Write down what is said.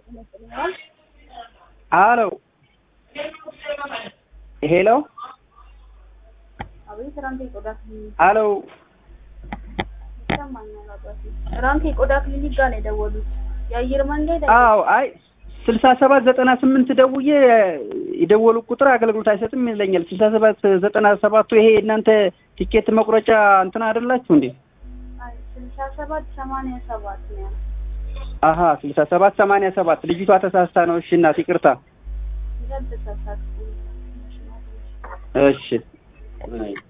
ይመስለኛል። አሎ ሄሎ አቤት ራንክ የቆዳ ክሊኒክ አሎ ይሰማኛል። አባቴ ራንክ የቆዳ ክሊኒክ ጋር ነው የደወሉት። የአየር መንገድ አዎ አይ ስልሳ ሰባት ዘጠና ስምንት ደውዬ የደወሉ ቁጥር አገልግሎት አይሰጥም ይለኛል። ስልሳ ሰባት ዘጠና ሰባቱ ይሄ እናንተ ቲኬት መቁረጫ እንትን አይደላችሁ እንዴ? አይ ስልሳ ሰባት ሰማንያ ሰባት ነው ያለው። አሀ ስልሳ ሰባት ሰማንያ ሰባት ልጅቷ ተሳስታ ነው። እሺ እናት ይቅርታ። ይላል ተሳሳትኩ። እሺ